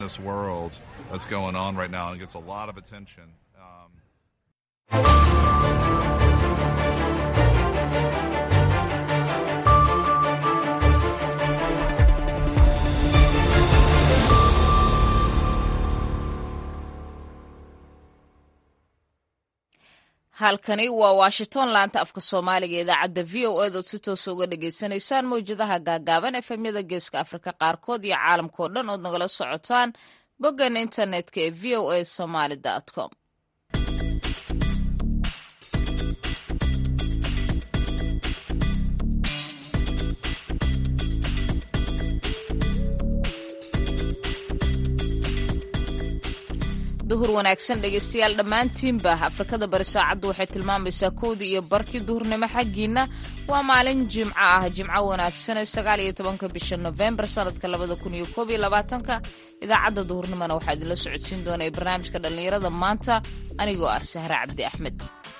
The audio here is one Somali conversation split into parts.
this world that's going on right now and gets a lot of attention. halkani waa washington laanta afka soomaaliga idaacadda v o eed ood si toosa uga dhagaysanaysaan mawjadaha gaagaaban efemyada geeska afrika qaarkood iyo caalamkao dhan ood nagala socotaan boggan internetka ee v o a somaly com duhur wanaagsan dhegaystayaal dhammaantiinba afrikada bari saacaddu waxay tilmaamaysaa kowdii iyo barkii duhurnimo xaggiinna waa maalin jimco ah jimco wanaagsanee sagaal iyo tobanka bisha nofembar sanadka labada kun iyo koob iyo labaatanka idaacadda duhurnimona waxaa idinla socodsiin doona ee barnaamijka dhallinyarada maanta anigoo ah sahre cabdi axmed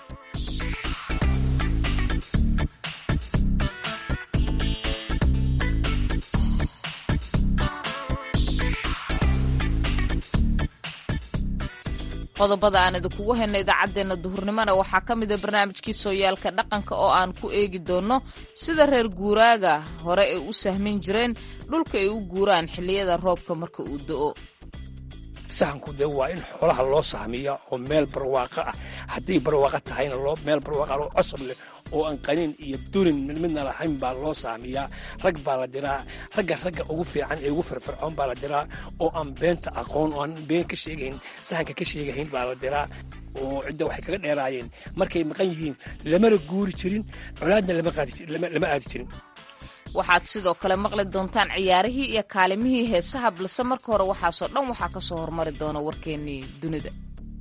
qodobada aan idinkugu hayno idaacaddeenna duhurnimona waxaa ka mida barnaamijkii sooyaalka dhaqanka oo aan ku eegi doonno sida reer guuraaga hore ay u sahmin jireen dhulka ay u guuraan xilliyada roobka marka uu do'o sahanku dee waa in xoolaha loo sahmiya oo meel barwaaqo ah hadday barwaaqo tahayna meel barwaaqa oo cosab leh oo aan qaniin iyo durin midna lahayn baa loo saamiyaa rag baa la diraa ragga ragga ugu fiican ee ugu firfircoon baa la diraa oo aan beenta aqoon oo aan been ka sheegahayn sahanka ka sheegahayn baa la diraa oo cidda waxay kaga dheeraayeen markay maqan yihiin lamana guuri jirin colaadna lama aadi jirin waxaad sidoo kale maqli doontaan ciyaarihii iyo kaalimihii heesaha balse marka hore waxaasoo dhan waxaa ka soo hormari doona warkeennii dunida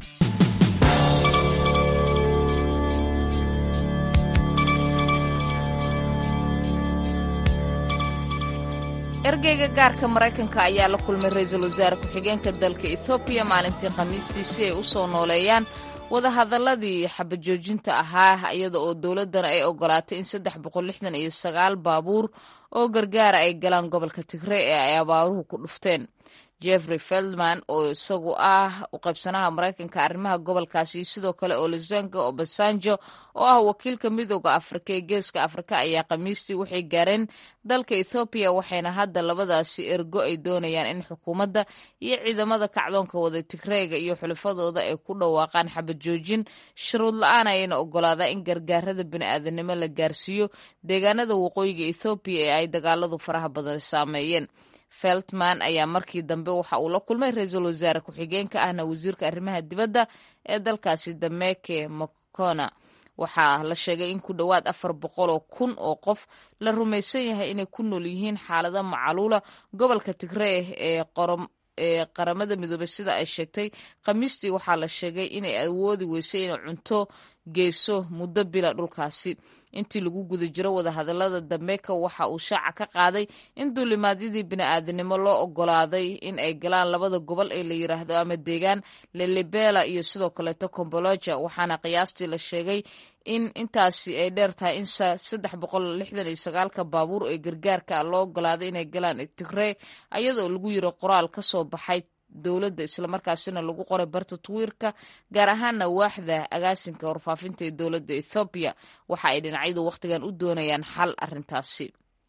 ergeyga gaarka maraykanka ayaa la kulmay ra-iisul wasaare ku-xigeenka dalka ethoobiya maalintii khamiistii si ay u soo nooleeyaan wadahadaladii xabajoojinta ahaa iyada oo dowladdana ay ogolaatay in saddex boqol lixdan iyo sagaal baabuur oo gargaara ay galaan gobolka tigrey ee ay abaaruhu ku dhufteen jeffrey feldman oo isagu ah u qaybsanaha maraykanka arrimaha gobolkaasi iyo sidoo kale olozanga obasanjo oo ah wakiilka midooda afrika ee geeska afrika ayaa khamiistii waxay gaareen dalka ethoobiya waxayna hadda labadaasi ergo ay doonayaan in xukuumadda iyo ciidamada kacdoonka wada tigreega iyo xulafadooda ay ku dhawaaqaan xabajoojin shuruud la-aan ayayna ogolaadaa in gargaarada bini'aadanimo la gaarsiiyo deegaanada waqooyiga ethoobiya ee ay dagaaladu faraha badan saameeyeen feltman ayaa markii dambe waxa uu la kulmay ra-iisul wasaare ku-xigeenka ahna wasiirka arrimaha dibadda ee dalkaasi dameke mokona waxaa la sheegay in ku dhowaad afar boqol oo kun oo qof la rumaysan yahay inay ku nool yihiin xaalada macaluula gobolka tigree ee ee qaramada midoobey sida ay sheegtay khamiistii waxaa la sheegay inay awoodi weysay inay cunto geyso muddo bila dhulkaasi intii lagu guda jiro wadahadalada dambeeka waxa uu shaaca ka qaaday in duulimaadyadii bini'aadanimo loo ogolaaday in ay galaan labada gobol ee la yiraahdo ama deegaan lelibela iyo sidoo kaleeto comboloja waxaana qiyaastii la sheegay in intaasi ay dheer tahay in saddex boqol lixdan iyo sagaalka baabuur ee gargaarka loo ogolaaday inay galaan tigree ayadoo lagu yiri qoraal ka soo baxay dowladda islamarkaasina lagu qoray barta twiirka gaar ahaana waaxda agaasinka warfaafinta ee dowladda ethoobiya waxa ay dhinacyadu wakhtigan u doonayaan xal arrintaasi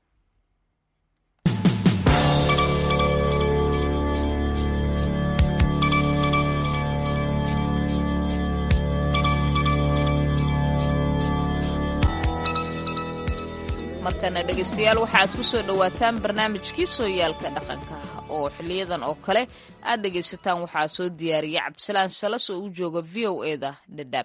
markana dhegaystayaal waxa aad ku soo dhowaataan barnaamijkii sooyaalka dhaqanka oo xiliyadan oo kale aad dhegaysataan waxaa soo diyaariya cabdisalaan salas oo u jooga v o e da dhadhaab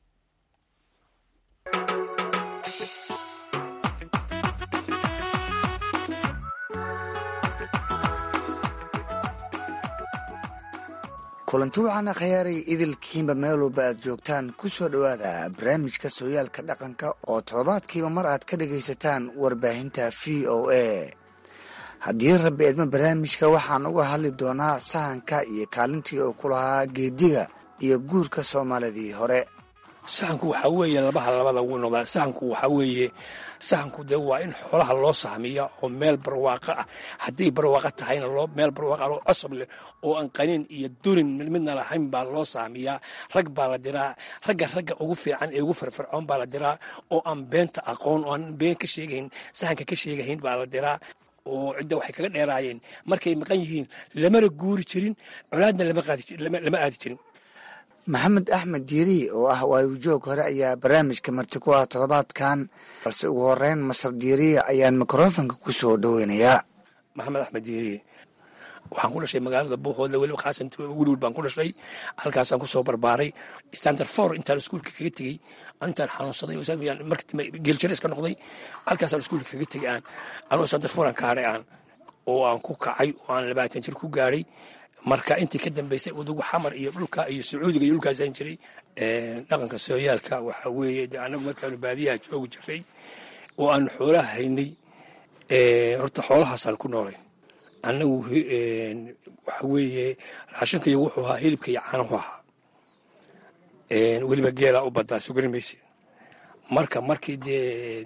kulanti waxaana khayaaray idilkiinba meel walba aad joogtaan ku soo dhowaada barnaamijka sooyaalka dhaqanka oo toddobaadkiiba mar aad ka dhagaysataan warbaahinta v o a haddii rabbi eedma barnaamijka waxaan uga hadli doonaa sahanka iyo kaalintii uu ku lahaa geediga iyo guurka soomaalidii hore sahanku waxaa weeye labaha labada wuu noqdaa sahanku waxaa weeye sahanku dee waa in xoolaha loo sahmiya oo meel barwaaqo ah hadday barwaaqo tahayna loo meel barwaaqa oo cosab leh oo aan qaniin iyo durin midna lahayn baa loo sahmiyaa rag baa la diraa ragga ragga ugu fiican ee ugu firfircoon baa la diraa oo aan beenta aqoon oo aan been ka sheegayn sahanka ka sheegahayn baa la diraa oo cidda waxay kaga dheeraayeen markay maqan yihiin lamana guuri jirin colaadna lama aadi jirin maxamed axmed diiri oo ah waayujoog hore ayaa barnaamijka marti ku ah toddobaadkan balse ugu horeyn masar diiriya ayaan mikrofonka ku soo dhoweynayaa maxamed axmed diiri waxaan ku dhashay magaalada buuhoodle weliba khaasan welwel baan ku dhashay halkaasaan kusoo barbaaray standard for intaan iskuulka kaga tegey intaan xanuunsaday geeljare iska noqday halkaasaan iskuulka kaga tegey aan anuu standard for aan ka hadhay aan oo aan ku kacay oo aan labaatan jir ku gaadhay marka intii ka dambeysay udugu xamar iyo dhulka iyo sacuudiga iyo dhulkaasaan jiray dhaqanka sooyaalka waxaa weeye de annagu markaanu baadiyaha joogi jiray oo aanu xoolaha haynay horta xoolahaasaan ku noolay annagu waxa weeye raashinka iyo wuxuu ahaa hilibka iyo caanahu ahaa weliba geelaa u badaa sugari mayse marka markii dee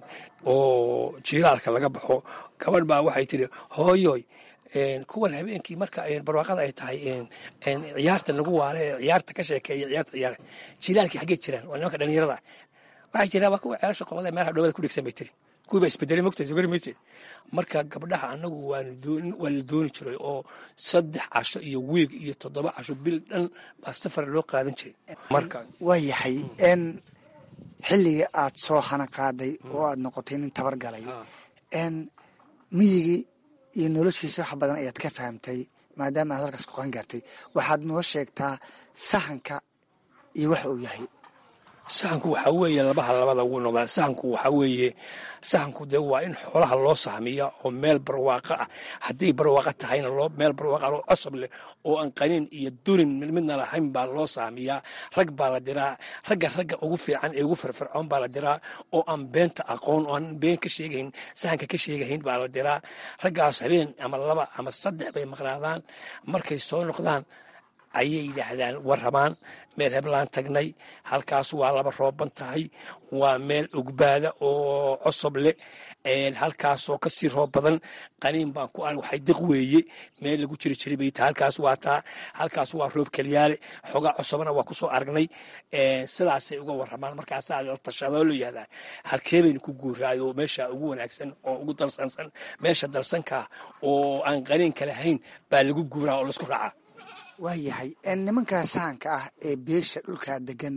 oo jiilaalka laga baxo gabadh baa waxay tiri hooyoy kuwan habeenkii marka barwaaqada ay tahay ciyaarta nagu waale ee ciyaarta ka sheekeeya ciyaarta ciyaara jilaalkii xaggee jiraan waa nimanka dhalinyarada waxay jiraan waa kuwa ceelasha qobada meelaha dhowada ku dhegsan bay tiri kuwii baa isbedelay mogtahay sugari mayse marka gabdhaha annagu waa la dooni jiray oo saddex casho iyo wiig iyo toddoba casho bil dhan baa safar loo qaadan jiray marka waa yahay n xilligii aad soo hana qaaday oo aad noqotay nin tabar galay n miyigii iyo noloshiisa wax badan ayaad ka fahamtay maadaama aad halkaas ku qan gaartay waxaad noo sheegtaa sahanka iyo waxa uu yahay sahanku waxaa weeye labaha labada wuu noqdaa sahanku waxaa weeye sahanku dee waa in xoolaha loo sahmiya oo meel barwaaqo ah hadday barwaaqo tahayna loo meel barwaaqa oo cosab leh oo aan qaniin iyo durin midna lahayn baa loo sahmiyaa rag baa la diraa ragga ragga ugu fiican ee ugu firfircoon baa la diraa oo aan beenta aqoon oo aan been ka sheegayn sahanka ka sheegahayn baa la diraa raggaas habeen ama laba ama saddex bay maqnaadaan markay soo noqdaan ayay yidhaahdaan warramaan meel heblaan tagnay halkaas waa laba rooban tahay waa meel ogbaada oo cosob leh halkaasoo kasii roob badan qaniin baan ku ar waxay diq weeye meel lagu jiri jiray bay tahay halkaas waa taa halkaas waa roob keliyaale xoogaa cosobana waa kusoo aragnay sidaasay uga warramaan markaasaa la tashadoo la yihahdaa halkee baynu ku guuraayo meesha ugu wanaagsan oo ugu dalsansan meesha dalsankaa oo aan qaniinka lahayn baa lagu guuraa oo laisku raacaa waa yahay nimankaa sahanka ah ee beesha dhulkaa degan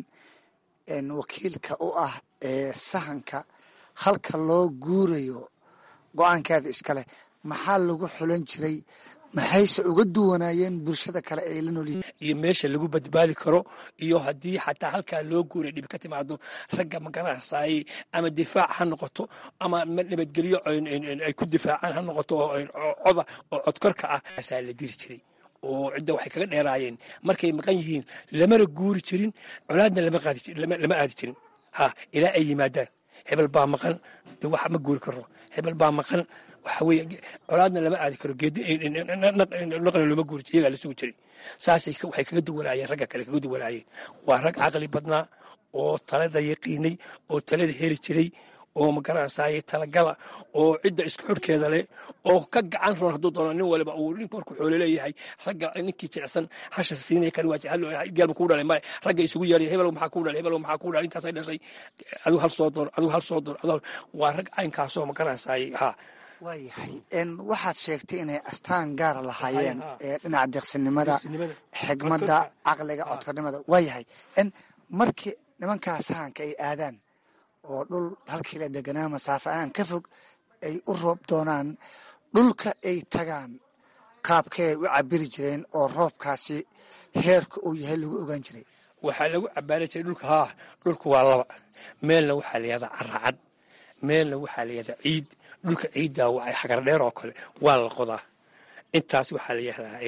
wakiilka u ah ee sahanka halka loo guurayo go-aankeeda iskaleh maxaa lagu xulan jiray maxayse uga duwanaayeen bulshada kale ay la noolyihiin iyo meesha lagu badbaadi karo iyo haddii xataa halkaa loo guuray dhib ka timaado ragga magaranasaayey ama difaac ha noqoto ama nabadgelyo ay ku difaacaan ha noqoto coda oo codkorka ah asaa la diri jiray oo cidda waxay kaga dheeraayeen markay maqan yihiin lamana guuri jirin colaadna lama aadi jirin ha ilaa ay yimaadaan hebel baa maqan de wax ma guuri karo hebel baa maqan waxa weye colaadna lama aadi karo geednaqna looma guuri jir iyagaa la sugi jiray saasay waxay kaga duwanaayeen ragga kale kaga duwanaayeen waa rag caqli badnaa oo talada yaqiinay oo talada heli jiray oo magaranaysaay talagala oo cidda isku xurhkeeda leh oo ka gacan roon hadduu doono nin waliba uu ninku markuu xoolo leeyahay ragga ninkii jilicsan hasha siinaya kan waa geelma kuu dhalay male ragga isugu yeeray hebel maxaa kuu dhalay hebel maxaa kuu dhalay intaasay dhashay adigu hal soo doon adigu hal soo doon adigu waa rag caynkaasoo magaranaysaay haa waayahay waxaad sheegtay inay astaan gaara lahaayeen ee dhinaca deeqsinimada xigmadda caqliga codkarnimada waayahay markii nimankaa sahanka ay aadaan oo dhul halkii la deganaa masaafo aan ka fog ay u roob doonaan dhulka ay tagaan qaabkay u cabiri jireen oo roobkaasi heerka uu yahay lagu ogaan jiray waxaa lagu cabaari jiray dhulka haa dhulka waa laba meelna waxaa la yahdaa caracad meelna waxaa la yahdaa ciid dhulka ciiddaa waa xagar dheer oo kale waa la qodaa intaas waxaa la yahdaa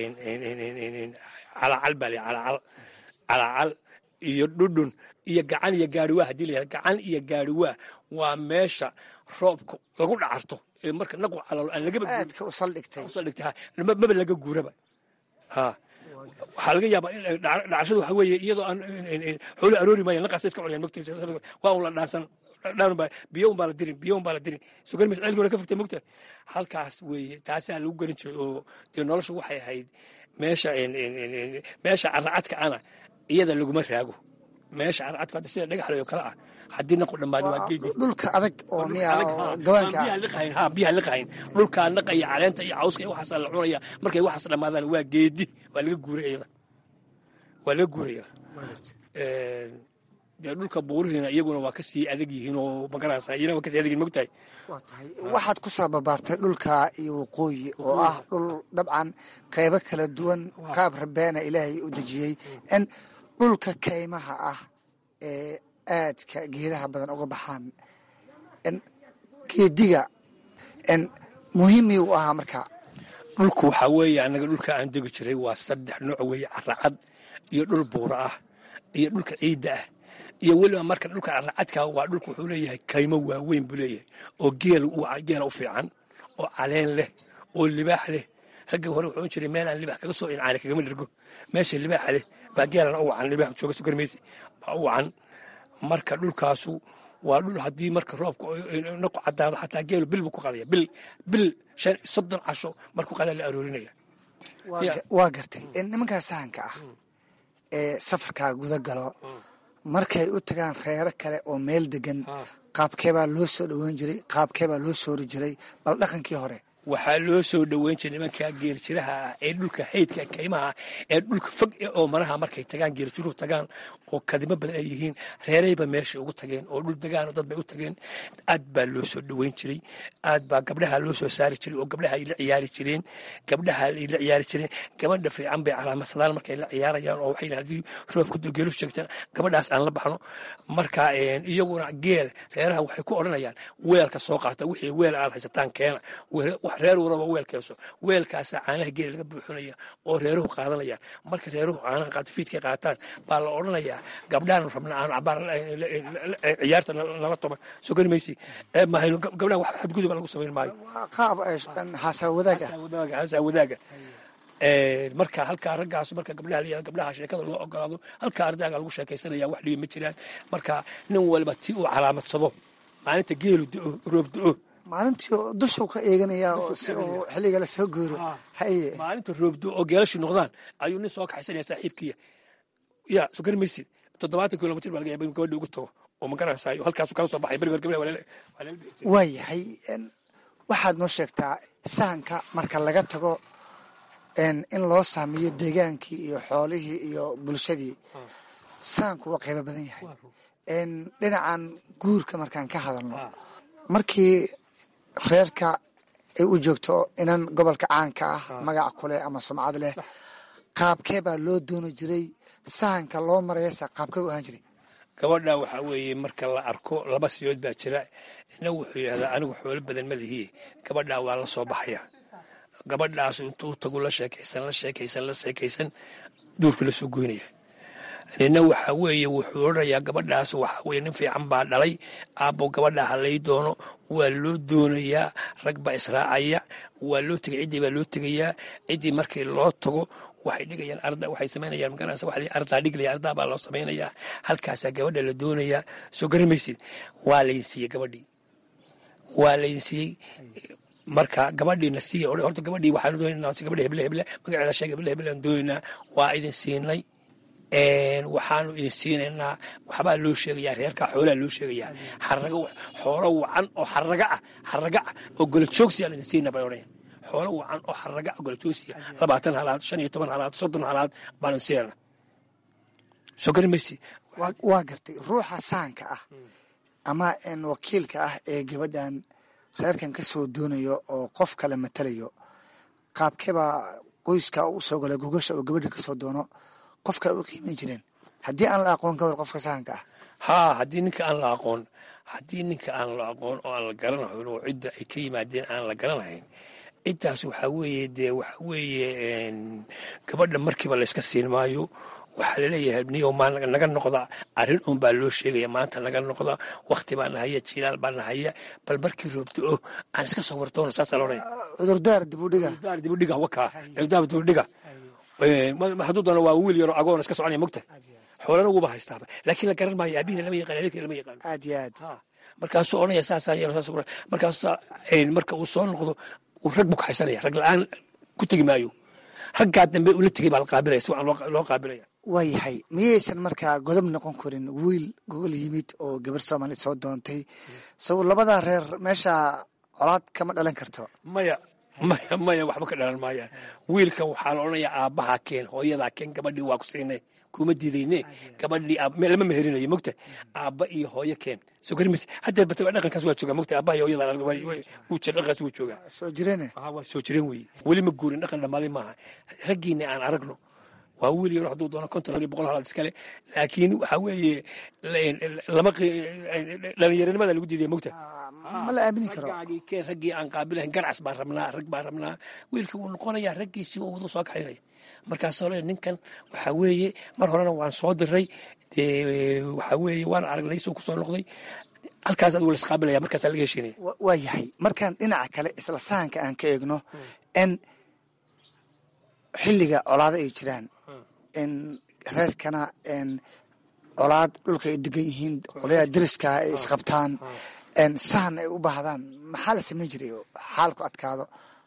calacal baa la calacal calacal iyo dhudhun iyo gacan iyo gaariwaa hadii la yahda gacan iyo gaariwaa waa meesha roobka lagu dhacarto ee marka naqu calalo aan lagaba aadka u saldhigtay usaldhigtay maba laga guuraba ha waxaa laga yaabaa in dhacashadu waxa weeye iyadoo aan xoolo aroori maayan la qasa iska cunayaan mogtiisa waa un la dhaansan dhaanba biyo un baa la dirin biyo un baa la dirin sugan mis ceelkii hore ka fogtay mogta halkaas weeye taasaa lagu garan jiray oo dee noloshu waxay ahayd meesha meesha caracadka ana iyada laguma raago meesha caracadka hadda sida dhagaxley oo kale ah haddii naqu dhammaado waa geedi dhulka adag oo miya gabaanka ha biyaha liqahayn dhulkaa naqaya caleenta iyo cawska iyo waxaasaa la cunaya markay waxaas dhammaadaan waa geedi waa laga guuray iyada waa laga guuraya dee dhulka buurihiina iyaguna waa kasii adag yihiin oo magarasa iyana waa kasii adag yihin mogtahay waa tahay waxaad ku soo babaartay dhulka iyo waqooyi oo ah dhul dabcan qaybo kala duwan qaab rabeena ilaahay u dejiyey in dhulka kaymaha ah ee aadka geedaha badan uga baxaan n geediga n muhiimii u ahaa marka dhulku waxaa weeye annaga dhulka aan degi jiray waa saddex nooc weeye caracad iyo dhul buura ah iyo dhulka ciidda ah iyo weliba marka dhulka caracadka waa dhulku wuxuu leeyahay kaymo waaweyn buu leeyahay oo geel geela u fiican oo caleen leh oo libaax leh ragga hore wuxuu jiray meel aan libaax kaga soo incaana kagama dhergo meesha libaaxa leh baa geelana u wacan libaax jooga sugarmaysi baa u wacan marka dhulkaasu waa dhul haddii marka roobka naqu cadaado xataa geelu bil buu ku qadaya bil bil shan soddon casho markuu qadaa la aroorinaya waa gartay nimankaa sahanka ah ee safarkaa guda galo markay u tagaan reero kale oo meel degan qaabkeebaa loo soo dhoweyn jiray qaabkeebaa loo soori jiray bal dhaqankii hore waxaa loo soo dhoweyn jiray nimankaa geeljiraha ah ee dhulka haydka kaymaha ee dhulka fog oo maraha markay tagaan geeljiruhu tagaan oo kadimo badan ay yihiin reerayba meeshay ugu tageen oo dhul degaano dad bay u tageen aad baa loo soo dhoweyn jiray aad baa gabdhaha loo soo saari jiray oo gabdhaha ay la ciyaari jireen gabdhaha ay la ciyaari jireen gabadha fiican bay calaamadsadaan markay la ciyaarayaan oo waxay haddii roobka geelu sheegtaan gabadhaas aan la baxno marka iyaguna geel reeraha waxay ku odhanayaan weelka soo qaata wixii weel aad haysataan keena reer waraba weelkeeso weelkaasaa caanaha geela laga buuxinaya oo reeruhu qaadanayaan marka reeruhu caanaha qaato fiidkay qaataan baa la odhanayaa gabdhahan rabna aan cabaar ciyaarta nala toba soo gari maysi mahayno gabdhaha wax xadguduba lagu samayn maayo qaab haasaa wadaaga haasaa wadaaga marka halkaa raggaas marka gabdhaha la gabdhaha sheekada loo ogolaado halkaa ardayga lagu sheekaysanaya wax dhibi ma jiraan marka nin walba tii uu calaamadsado maalinta geelu do roob do maalintii dushuu ka eeganaya si uu xilliga lasoo gooro haye maalinta roobdo oo geelashi noqdaan ayuu nin soo kaxaysanaya saaxiibkiya ya soo gari maysid toddobaatan kilomitr baa laga yaaba in gabadha ugu tago oo magaranaysaayo halkaasu kala soo baxay beri hor gabdhaha waa yahay waxaad noo sheegtaa sahanka marka laga tago in loo saamiyo deegaankii iyo xoolihii iyo bulshadii sahanku waa qaybo badan yahay dhinacan guurka markaan ka hadalno markii reerka ay u joogto inan gobolka caanka ah magac kuleh ama sumcad leh qaabkee baa loo dooni jiray sahanka loo marayasa qaabkee u ahaan jiray gabadha waxaa weeye marka la arko laba siyood baa jira ina wuxuu yidhahdaa anigu xoolo badan ma lihiye gabadhaa waa la soo baxaya gabadhaas intuu tagu la sheekaysan la sheekaysan la sheekaysan duurka la soo goynaya nina waxaa weeye wuxuu odhanayaa gabadhaas waxaa weye nin fiican baa dhalay aabbo gabadha halay doono waa loo doonayaa rag baa israacaya waa loo tegay ciddii baa loo tegayaa ciddii markii loo tago waxay dhigayaan arda waxay samaynayaan magaranaysa waxa la ardaa dhiglaya ardaa baa loo samaynayaa halkaasaa gabadha la doonayaa soo garamaysid waa laydin siiyey gabadhii waa laydin siiyey marka gabadhiina siiya horta gabadhii waxaan doonaynaa gabadha heble heble magaceeda sheeg heble heble aan doonaynaa waa idin siinay waxaanu idin siinaynaa waxbaa loo sheegayaa reerkaa xoolaa loo sheegayaa xarago xoolo wacan oo xaraga ah xaraga ah oo golajoogsi aan idin siinaa bay odhanayaan xoolo wacan oo xaraga ah golajoogsiya labaatan halaad shan iyo toban halaad soddon halaad baan idin siinayna soo gari maysi waa gartay ruuxa sahanka ah ama wakiilka ah ee gabadhan reerkan ka soo doonayo oo qof kale matalayo qaabkeebaa qoyska u soo galay gogasha oo gabadha kasoo doono qofka u qiiman jireen haddii aan la aqoon ka war qofka sahanka ah haa haddii ninka aan la aqoon haddii ninka aan la aqoon oo aan la garanahayn oo cidda ay ka yimaadeen aan la garanahayn ciddaas waxaa weeye dee waxaa weeye gabadha markiiba layska siin maayo waxaa laleeyahay niyo maa naga noqda arrin un baa loo sheegaya maanta naga noqda wakti baa nahaya jilaal baa nahaya bal markii roobto o aan iska soo wartoona saasaa loodhaya cudurdaar dibudhiga cudurdaar dibudhiga wakaa cudurdaar dibudhiga hadduu doono waa wiil yaroo agoon iska soconaya mogta xoolana wuuba haystaaba laakiin la garan maayo aabihina lama yaqaan adeerkina lama yaqaan aad iyo aad markaasuu odhanaya saasaa yeelo saas markaasu marka uu soo noqdo uu rag buu kaxaysanaya rag la-aan ku tegi maayo raggaa dambe ula tegay baa la qaabilaya si wacan loo qaabilaya waayahay miyaysan markaa godob noqon karin wiil gogol yimid oo gabar soomaali soo doontay sow labadaa reer meesha colaad kama dhalan karto maya maya maya waxba ka dhalan maayaan wiilkan waxaa la odhanayaa aabbahaa keen hooyadaa keen gabadhii waa ku siinay kuma diidayne gabadhii lama meherinayo mogta aabba iyo hooyo keen soo garimaysa haddeer bataba dhaqankaas waa joogaa mogta aabbaha iyo hooyada wuu jira dhaqankaas wuu joogaa soo jireene waa soo jireen weeye weli ma guurin dhaqan dhammaaday maaha raggiina aan aragno waa wiil yaro hadduu doono konton iyo boqol halaad iskale laakiin waxaa weeye lama dhalinyaranimada lagu diidaya mogta ma la aamini karo raggaagii keen raggii aan qaabilahayn garcas baan rabnaa rag baan rabnaa wiilka wuu noqonayaa raggiisii oo wadu soo kaxaynaya markaasoo le ninkan waxaa weeye mar horena waan soo diray dee waxaa weeye waan aragnay soo ku soo noqday halkaas adigu laisqaabilaya markaasaa laga heshiinaya waa yahay markaan dhinaca kale isla sahanka aan ka eegno n xilliga colaado ay jiraan n reerkana n colaad dhulka ay degan yihiin qolyaha deriska ay isqabtaan n sahan ay u baahdaan maxaa la samayn jiray xaalku adkaado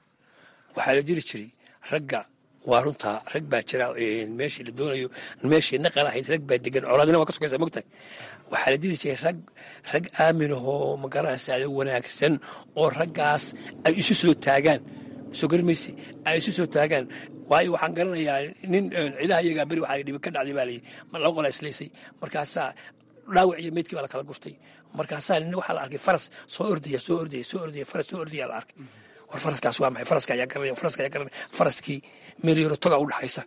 waxaa la jiri jiray ragga waa runtaa rag baa jira meeshii la doonayo meeshii naqal ahayd rag baa degan colaadina waa ka sugaysa mogtahay waxaa la diri jiray rag rag aaminahoo magaranaysaada wanaagsan oo raggaas ay isu soo taagaan soo garimaysi ay isu soo taagaan waayo waxaan garanayaa nin cidaha iyagaa beri waxaa dhibi ka dhacday baa layii laba qola islaysay markaasaa dhaawac iyo meydkii baa la kala gurtay markaasaa nin waxaa la arkay faras soo ordaya soo ordaya soo ordaya faras soo ordaya la arkay war faraskaas waa maxay faraska ayaa garanaya faraska ayaa garanaya faraskii meel yaro toga u dhaxaysa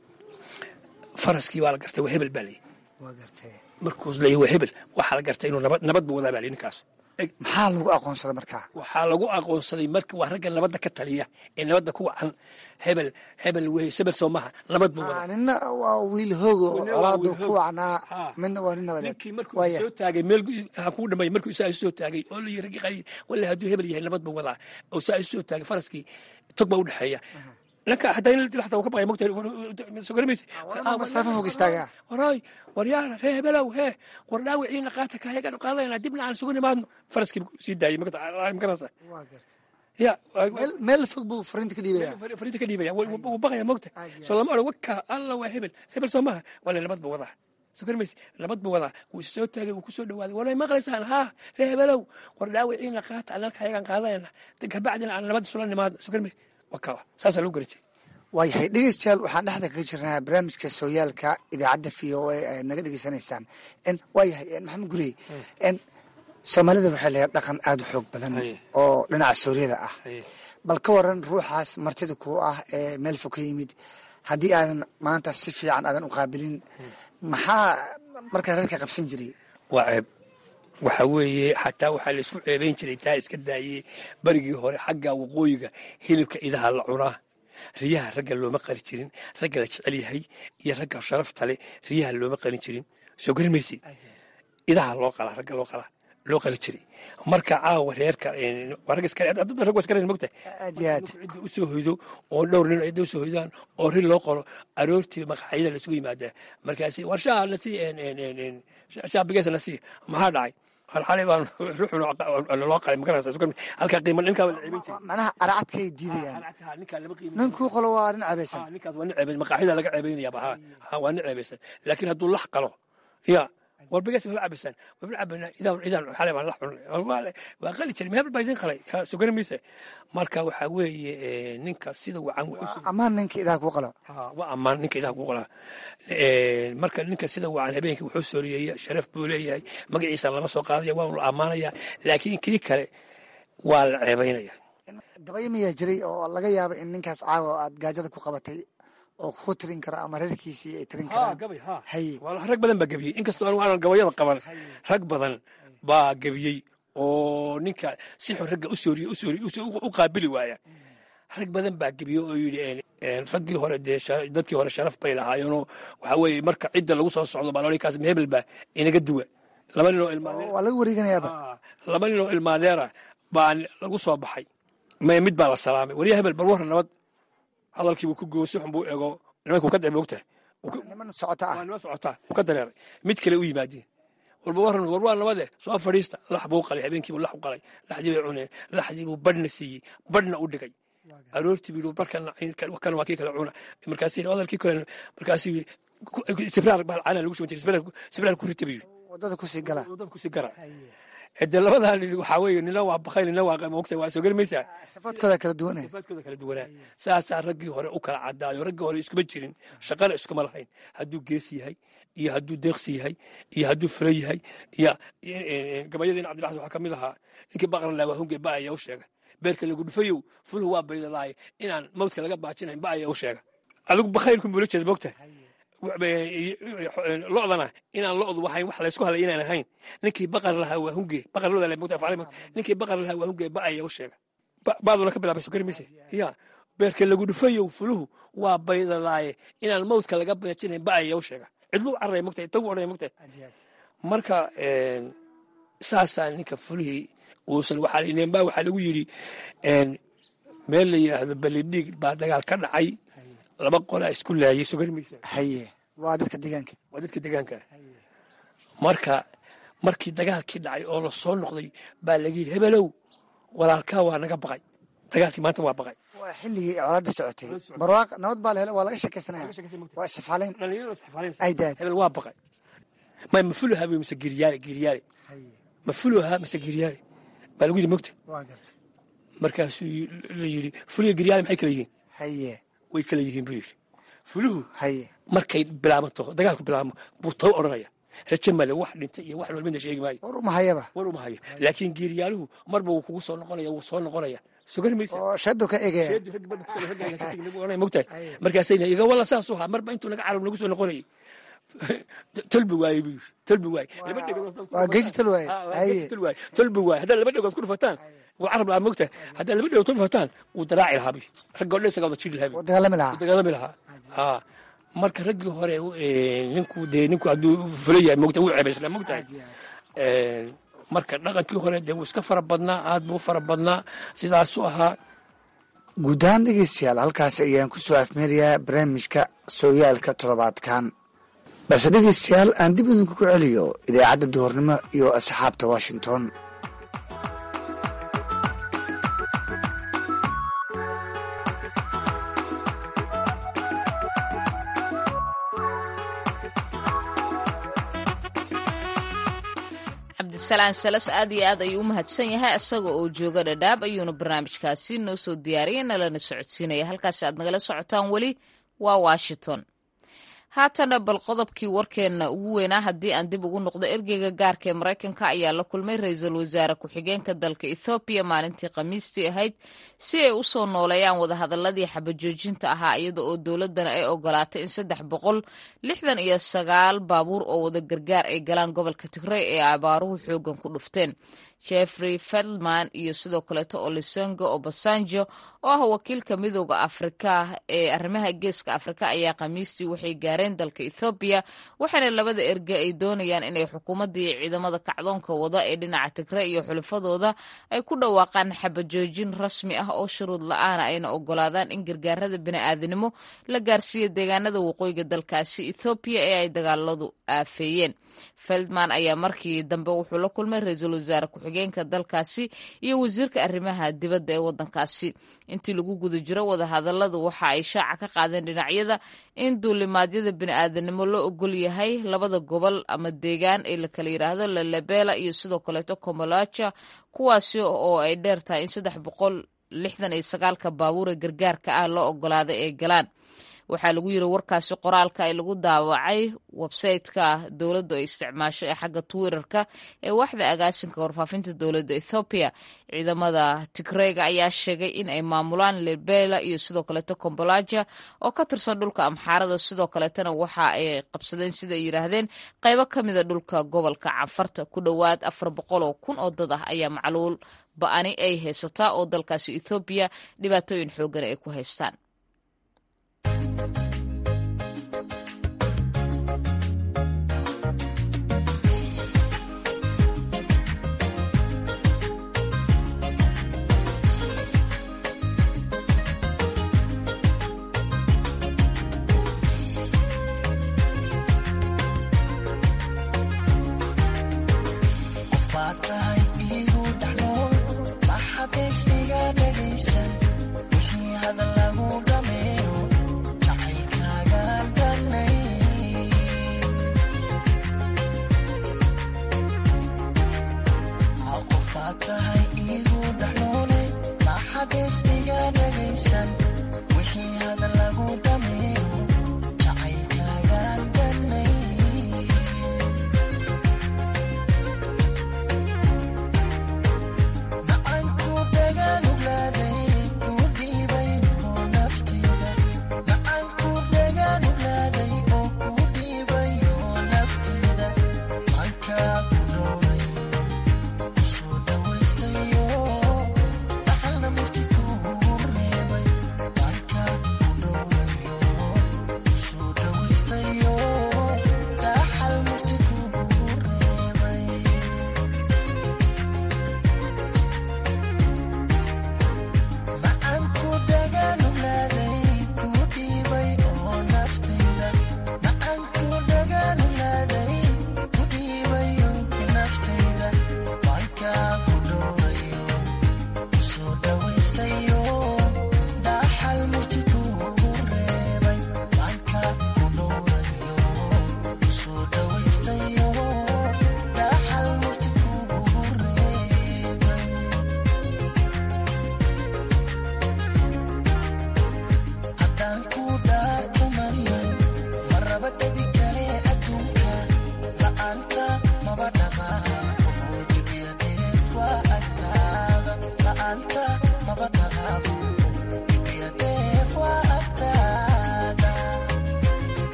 faraskii waa la gartay waa hebel baa layii waa gartay markuus leeyahy waa hebel waxaa la gartay inuu nabad nabad buu wadaa baa layii ninkaas maxaa lagu aqoonsaday markaa waxaa lagu aqoonsaday marka waa ragga nabadda ka taliya ee nabadda ku wacan hebel hebel wey sebel soo maha nabad buu wadaa nina waa wiil hoogo Nina waa colaadu wiil ku hoog. wacnaa Ha. midna waa nin nabadeed ninkii markuu waaya soo taagay meel ha kuu dhamay markuu isaa isu soo taagay oo la yiri raggii qali walla hadduu hebel yahay nabad buu wadaa oo saa isu soo taagay faraskii tog baa u dhexeeya ninka hataa in la dilo hataa wuu ka baqaya mogtahay soo garamaysa waa masaafo fog istaagaa waray waryaana ree hebelow hee war dhaawiciina qaata kayagaan qaadayna dibna aan sugu nimaadno faraskii sii daayay magarasa waa gartay ya meel- meel fog buu fariinta ka dhiibaya fariinta ka dhiibaya wuu wuu baqaya mogta soo lama odhan waka alla waa hebel hebel soo maha wala nabad buu wadaa soo garmaysa nabad buu wadaa wuu is soo taagay wuu ku soo dhawaaday walay maqlaysaan haa ree hebelow war dhaawiciina qaata annalka ayagaan qaadayna kabacdina aan nabad isula nimaadno soo garmaysa waka saasaa loo garan jiray waayahay dhegeystayaal waxaan dhexda kaga jirnaa barnaamijka sooyaalka idaacadda v o a ayaad naga dhegeysanaysaan n waayahay n maxamed gurey n soomaalida waxay leedahay dhaqan aada u xoog badan Haye. oo dhinaca sooriyada ah Haye. bal ka waran ruuxaas martida kuu ah ee meel fog ka yimid haddii aadan maanta si fiican aadan u qaabilin maxaa markaa reerka qabsan jiray waa ceeb waxa weeye xataa waxaa la isku ceebayn jiray taa iska daayey berigii hore xagga waqooyiga hilibka idaha la cunaa riyaha ragga looma qari jirin ragga la jecel yahay iyo ragga sharafta leh riyaha looma qarin jirin soo garin maysi idaha loo qalaa ragga loo qalaa loo qali jiray marka caawa reerka waa rag iska dad rag waa iska reer mogtahay aad iyo aad cidda u soo hoydo oo dhowr nin cidda u soo hoydaan oo rin loo qoro aroortii maqaxyada la isugu yimaadaa markaasi war shaha na sii shaha bigeesa na sii maxaa dhacay xalay baan ruuxun loo qalay magaraysa halkaa qiima ninkaa la ceebin jiray macnaha aracadkay diidayaan ninkaa lama qiimin ninkuu qolo waa nin cabaysan Ah, ninkaas waa nin ceebay maqaaxida laga ceebaynayaaba ha ha waa nin ceebaysan laakiin hadduu lax qalo ya war bigas ma cabaysaan wabna cabayna idaan idaan xalay baan lax cunay waa waa qali jiray meel baa idin qalay ha sugani mayse marka waxaa weeye eh, ninka sida wacan wuxuu amaan ninka idaha kuu qalo Ha, waa ammaan ninka idaha ku qolaa marka ninka sida wacan habeenkii wuxuu sooriyeeya sharaf buu leeyahay magaciisa lama soo qaadaya waa la ammaanaya laakiin kii kale waa la ceebaynaya gabayo miyaa jiray oo laga yaabo in ninkaas caawa aad gaajada ku qabatay oo ku tirin karo ama reerkiisii ay tirin karaan haye Wala rag badan baa gebiyey inkastoo anigu aanan gabayada qaban rag badan baa gebiyey oo ninka si xun ragga u sooriye u sooriye u soo- u qaabili waaya rag badan baa gebiyey oo yidhi een, een, raggii hore dee sha- dadkii hore sharaf bay lahaayeenoo waxaa weeye marka cidda lagu soo socdo baa lolikaas mehebel baa inaga duwa laba nin oo ilmaadeen waa laga wareeganayaaba Ah, laba nin oo ilmaadeera baa lagu soo baxay may mid baa la salaamay warya hebel bal warra nabad hadalkiibuu ku gooyo si xun buu ego nimanka uu ka dareemay ogtahay niman socota ah waa nima socotaa uu ka dareeray mid kale u yimaadeen walba waran war waa nabade soo fadhiista lax buu qalay habeenkiibuu lax u qalay laxdii bay cuneen laxdii buu badhna siiyey badhna u dhigay aroortii buu yidhi barkan kan waa kii kale cuna markaasuu yidhi hadalkii kale markaasuu yidhi sibraar baa caana lagu shuban jiray sibraar ku rita buu yidhi wadada kusii gala dad kusii gara de labadan waxaa weeye nina waa bakay nina waa mogta waa soo garmaysaa sifaadkooda kala duwan sifaadkooda kala duwanaa saasaa raggii hore u kala cadaayo raggii hore iskuma jirin shaqana iskuma lahayn hadduu gees yahay iyo hadduu deeqsi yahay iyo hadduu fula yahay iyo gabayadiina cabdilaxasan waxaa ka mid ahaa ninkii baqran laa waa hunge ba ayaa u sheega beerka lagu dhufayow fuluhu waa baydalaaye inaan mawdka laga baajinayn ba ayaa u sheega adigu bakhaylku bula jeeda mogta lodana inaan lodu wahayn wax laysku halay inaan ahayn ninkii baqar lahaa waa hunge baqar loda la mogta afcali ninkii baqar lahaa waa hunge ba ayaa u sheega baaduna ka bilaabay sokari mise ya beerka lagu dhufayow fuluhu waa baydalaaye inaan mawdka laga baajinayn ba ayaa u sheega cidluu carray mogta tagu odhanay mogta marka saasaa ninka fulihii uusan waxaa neenbaa waxaa lagu yidhi meel la yidhaahdo balidhiig baa dagaal ka dhacay laba qolaa isku laayay sokari mise haye waa dadka deegaanka waa dadka deegaanka marka markii dagaalkii dhacay oo la soo noqday baa laga yidhi hebelow walaalkaa waa naga baqay dagaalkii maanta waa baqay waa xilligii colaada socotay barwaaq nabad baa la helo waa laga sheekaysanaya waa isfaalayn ay daad hebel waa baqay may mafuluha wey mise giryaale giryaale mafuluha mise giryaale baa lagu yidhi mogta waa garta markaasuu la yidhi fuliga giryaale maxay kala yihiin haye way kala yihiin buu yidhi fuluhu haye markay bilaabanto dagaalku bilaabmo buu taw odhanaya raje male wax dhintay iyo wax walbina sheegi maayo war umahayaba war uma hayo laakiin geeriyaaluhu marba wuu kugu soo noqonaya wuu soo noqonaya sugar maysa oo shadu ka egaya mogtahay markaasayna iga walla saas u haa marba intuu naga carab nagu soo noqonayay tolbi waaye buu yidhi tolbi waaye laba dhegood waa geesi tal waaye haye waaye tolbi waaye haddaad laba dhegood ku dhufataan wuu carab lahaa mogtahay haddaad laba dhegood ku dhufataan wuu daraaci lahaa buy ragga odhan isagaa wada jiri lahaa buy oo dagaalami lahaa dagaalami lahaa haa marka raggii hore ninku dee ninku hadduu fula yahay mogta wuu cebaysnaa mogtahay marka dhaqankii hore dee wuu iska fara badnaa aad buu fara badnaa sidaasuu ahaa guud ahaan dhegeystayaal halkaas ayaan ku soo afmeerayaa barnaamijka sooyaalka toddobaadkan balse dhegeystayaal aan dib idinku ku celiyo idaacadda duhurnimo iyo asxaabta washington cabdisalaan salas aad iyo aad ayuu u mahadsan yahay isaga oo jooga dhadhaab ayuuna barnaamijkaasi noo soo diyaariyay nalana socodsiinaya halkaasi aad nagala socotaan weli waa washington haatana bal qodobkii warkeenna ugu weynaa haddii aan dib ugu noqdo ergeyga gaarka ee maraykanka ayaa la kulmay ra-iisul wasaare ku-xigeenka dalka ethoobiya maalintii khamiistii ahayd si ay u soo nooleeyaan wadahadaladii xabajoojinta ahaa iyada oo dowladana ay ogolaatay in saddex boqol lixdan iyo sagaal baabuur oo wada gargaar ay galaan gobolka tigrey ee abaaruhu xoogan ku dhufteen jeffrey feldman iyo sidoo kaleeto olisongo obasanjo oo ah wakiilka midooda afrika ee arrimaha geeska afrika ayaa khamiistii waxay gaareen dalka ethoobiya waxaana labada erge ay doonayaan inay xukuumaddii ciidamada kacdoonka wada ee dhinaca tigre iyo xulafadooda ay ku dhawaaqaan xabajoojin rasmi ah oo shuruud la-aana ayna ogolaadaan in gargaarada bini'aadanimo la gaarsiiya deegaanada waqooyiga dalkaasi ethoobiya ee ay dagaaladu aafeeyeen feldman ayaa markii dambe wuxuu la kulmay ra-iisul wasaare ku-xigeenka dalkaasi iyo wasiirka arrimaha dibadda ee waddankaasi intii lagu guda jiro wadahadaladu waxa ay shaaca ka qaadeen dhinacyada in duulimaadyada bini'aadanimo loo ogol yahay labada gobol ama deegaan ee la kala yidhaahdo lalabela iyo sidoo kaleeto komolaja kuwaasi oo ay dheer tahay in saddex boqol lixdan iyo sagaalka baabuure gargaarka ah loo ogolaaday ay galaan waxaa lagu yiri warkaasi qoraalka ay lagu daawacay websayteka dowladdu ay isticmaasho ee xagga twitterka ee waaxda agaasinka warfaafinta dowladda ethoobiya ciidamada tigreyga ayaa sheegay in ay maamulaan lebela iyo sidoo kaleeto kombolaja oo ka tirsan dhulka amxaarada sidoo kaleetana waxa ay qabsadeen sida ay yidhaahdeen qaybo ka mida dhulka gobolka canfarta ku dhowaad afar boqol oo kun oo dad ah ayaa macluul ba-ani ay haysataa oo dalkaasi ethoobiya dhibaatooyin xoogan ay ku haystaan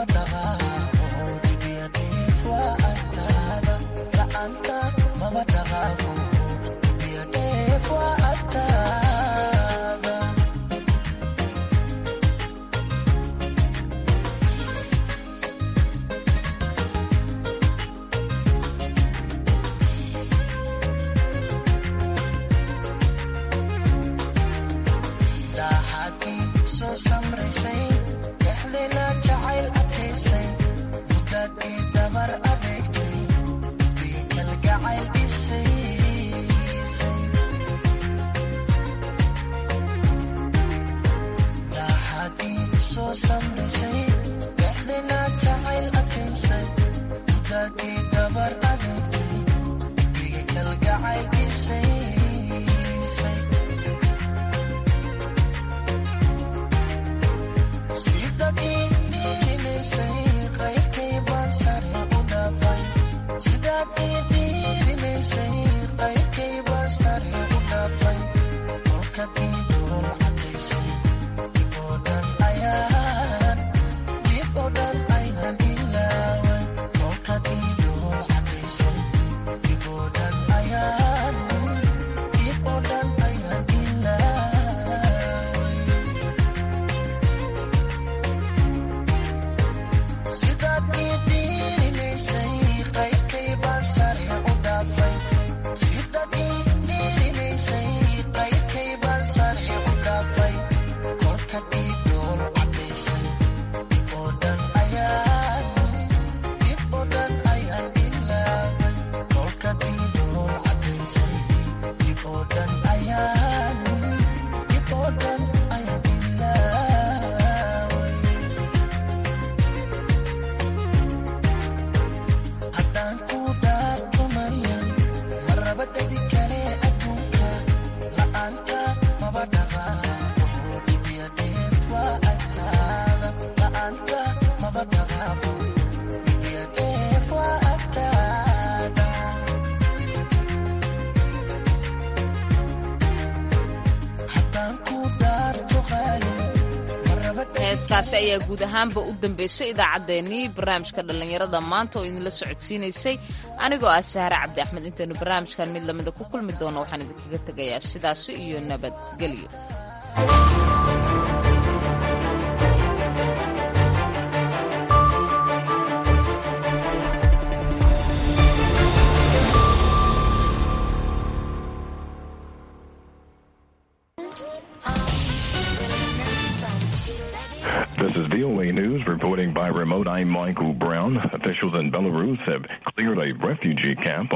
heeskaasi ayaa guud ahaanba u dambeysay idaacaddeenii barnaamijka dhallinyarada maanta oo idinla socodsiinaysay anigoo ah sahre cabdi axmed intaynu barnaamijkan mid lamida ku kulmi doono waxaan idinkaga tegayaa sidaasi iyo nabadgelyo This is VOA News reporting by remote. I'm Michael Brown. Officials in Belarus have cleared a refugee camp